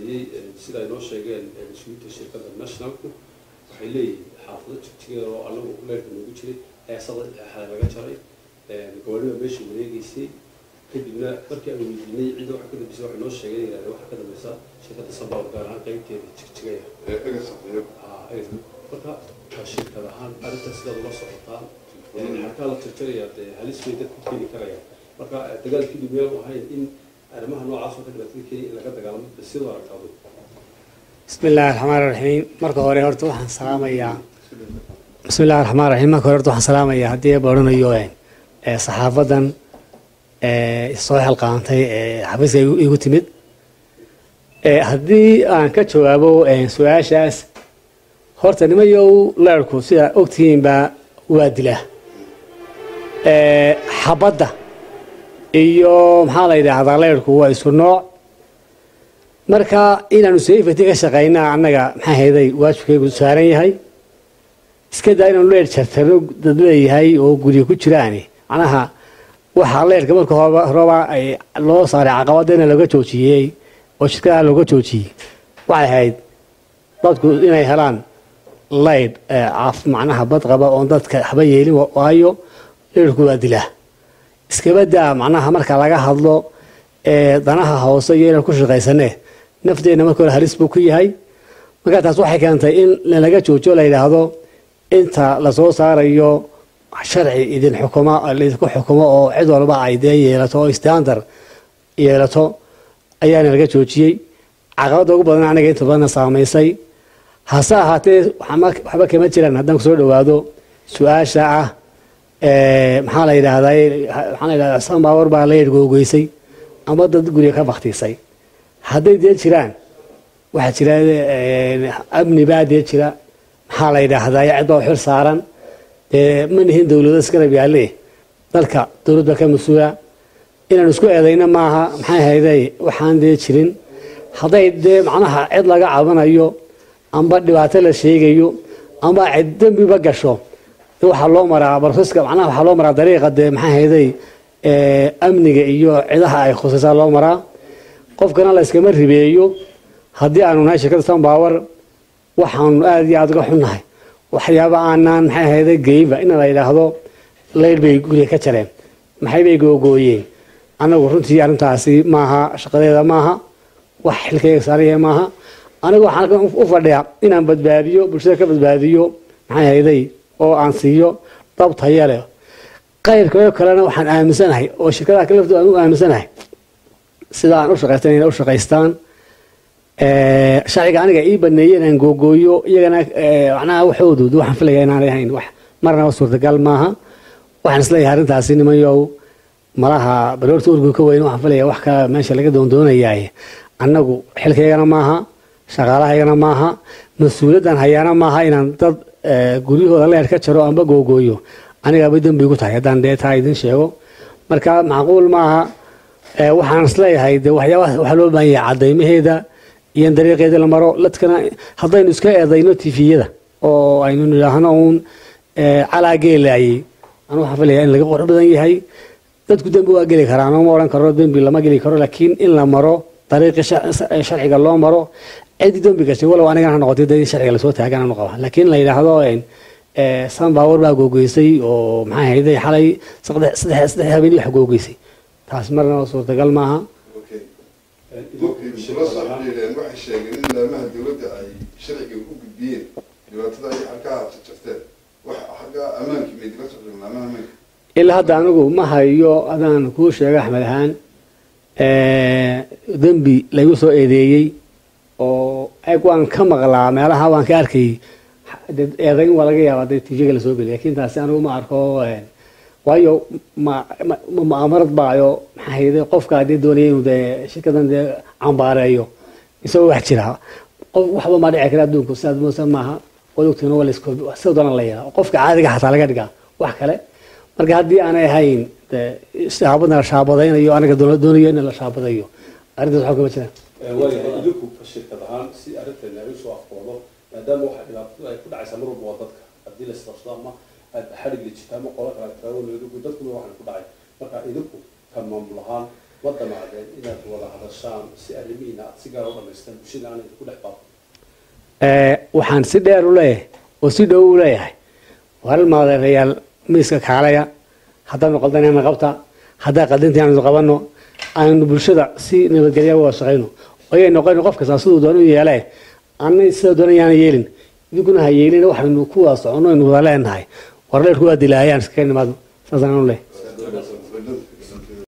sameeyey sida ay noo sheegeen mas-uuliyiinta shirkadda nationalku waxay leeyihiin xaafado jigjigeeda oo anagu leerka noogu jiray heesada xaa laga jaray gabadhiba meesha wareegeysay kadibna markii aan weydiinay cidda waxa ka dambeysay waxay noo sheegeen yidhahdeen waxa ka dambeysa shirkadda sabaab gaar ahaan qaybteeda jigjigeya marka waa shirkad ahaan arrintaas sidaad ula socotaan xarkaa la tirtirayaa dee halis bay dadku keeni karayaan marka dagaalkii dhibmeel ahayn in arrimaha noocaas oo ka dhibaatada kenya in laga dagaalamo sidoo aragtaadu bismi illaahi raxmaan raxiim marka hore horta waxaan salaamayaa bismi illahi raxmaan raxiim marka hore horta waxaan salaamayaa haddii ba odhanayo ee saxaafadan ee soo xilqaantay ee xafiiska igu igu timid ee haddii aan ka jawaabo su-aashaas horta nimayow leerku sidaa ogtihiinba waa dilaa xabadda iyo maxaa la yidhaahdaa leyrku waa isku nooc marka inaanu safety ka shaqaynaa annaga maxaa hayday waajibkaygu saaran yahay iska daa inaanu leer jartano dad leeyahay oo guryo ku jiraani macnaha waxaa leerka marka horeba ay loo saaray caqabadana looga joojiyey oo shirkadaha looga joojiyey waxay ahayd dadku inay helaan laydh caaf macnaha bad qaba oon dadka waxba yeelin waayo leerku waa dilaa iskaba daa macnaha marka laga hadlo danaha hoose iyo inaan ku shaqaysane nafteenna marka hore halis buu ku yahay marka taas waxay keentay in laga joojo la yidhaahdo inta lasoo saarayo sharci idin xukuma laidinku xukumo oo cid walba ay dee yeelato oo standard yeelato ayaana laga joojiyey caqabadda ugu badan aniga inta badanna saamaysay hase ahaatee waxba kama jiraan haddaan kusoo dhawaado su-aasha ah maxaa la yidhaahdaa maxaa la yidhahdaa sanbaawar baa la yidhgoogeysay ama dad guriga ka baktiisay hadday dee jiraan waxaa jira amni baa dee jira maxaa la yidhaahdaa cid baa xil saaran dee ma nihin dowlado isgarab yaalle dalka dowlad baa ka mas-uula inaan isku eedayna maaha maxay hayday waxaan dee jirin hadday dee macnaha cid laga cabanayo amba dhibaato la sheegayo amba cid dembiba gasho waxaa loo maraa barfiska macnaha waxaa loo maraa dariiqa dee maxaa hayday amniga iyo cidaha ay khusaysaa loo maraa qofkana la iskama ribeeyo haddii aanu nahay shirkadda sanbaawar waxaanu aada iyo aada uga xunnahay waxyaaba aanaan maxay hayday geynba in la yidhaahdo leyr bay guriga ka jareen maxay bay googooyeen anagu runtii arrintaasi maaha shaqadeeda maaha wax xilkayga saaraya maaha anigu waxaan u fadhiyaa inaan badbaadiyo bulshada ka badbaadiyo maxay hayday oo aan siiyo dab taya leh qayrkao kalena waxaan aaminsanahay oo shirkadaha kale laftooda aan u aaminsanahay sida aan u shaqaystan inay u shaqaystaan sharciga aniga ii baneeyey inaan googooyo iyagana macnaha waxoodu waxaan filaya inaanay ahayn wax marnaba suurtagal maaha waxaan isleeyahay arrintaasi nimanyow malaha baroorta urgu ka weyn waxaan filaya wax kala meesha laga doondoonayaay annagu xilkaygana maaha shaqaalahaygana maaha mas-uuliyaddan hayaana maaha inaan dad guryahooda leer ka jaro amba googooyo anigaaba dembi gu tahay haddaan dee taa idin sheego marka macquul maaha waxaan isleeyahay de waxyaaba waxaa loo baahan yahay cadaymaheeda iyo in dariiqeeda la maro ladkana haddaynu iska eedayno tifiyada oo aynu nidhaahno uun calaa geelaayey anu waxaan filaya in laga qurux badan yahay dadku dembi waa geli karaa anuma odhan karo dembi lama geli karo laakiin in la maro dariiqii sharciga loo maro cidi dembi gashay walow anigan ha noqotay dee in sharciga lasoo taagan anu qaba laakiin la yidhaahdo sanbaawar baa googeysay oo maxay hayday xalay saddex saddex habeen wax googeysay taas marnaba suurtagal maaha waxay sheegeen in laamaha dowladda ay sharciga u gudbiyeen dhibaatada ay halkaa jarjarteen wax xagga ammaankii may dila socdeen laamaha ammaanka ilaa hadda anigu ma hayo adaan kuu sheega axmed ahaan dembi laygu soo eedeeyey oo eg waan ka maqlaa meelaha waan ka arkayy eedayn waa laga yaabaa dee tv-ga lasoo geliy lakin taasi anigu ma arko waayo ma mu'aamarad baayo maxaa hayday qofka dee doonaya inuu dee shirkadan dee cambaareeyo isagoo wax jira qof waxba ma dhici kara adduunku sidaad moosa maaha waad ogtiin waa lasko sida doona la yeelaa qofka caadiga xataa laga dhigaa wax kale marka haddii aanay ahayn dee shaabadna la shaabadaynayo aniga doonayo in la shaabadayo arrintaas waxba kama jiraan waayahay idinku shirkad ahaan si arrintan laga soo afkoodo maadaama waxa dhibaatada ay ku dhacaysaa mar walba waa dadka haddii la isqabsado ama xadhig la jirta ama qola kala taago dadkuna waxaan ku dhacay marka idinku ka maamul ahaan ma damaadeen inaad wada hadashaan si arrimihiina aad si gaar u dhamaystaan bulshada aanay ku dhex baaqo Ee, waxaan si dheer u leeyahay oo si dhow u leeyahay waral maadeerayaal miiska kaalaya haddaanu qaldanayna qabta haddaa qaldintii aanu qabanno aynu bulshada si nabadgelya uga shaqayno ayay noqon qof kasta siduu doon u yeelee anay sida doonayaan yeelin idinkuna ha yeelin waxaynu ku wada soconno aynu wada leenahay warleerku waa dilaayaan iskaga nimaadno saasaan u leeyahay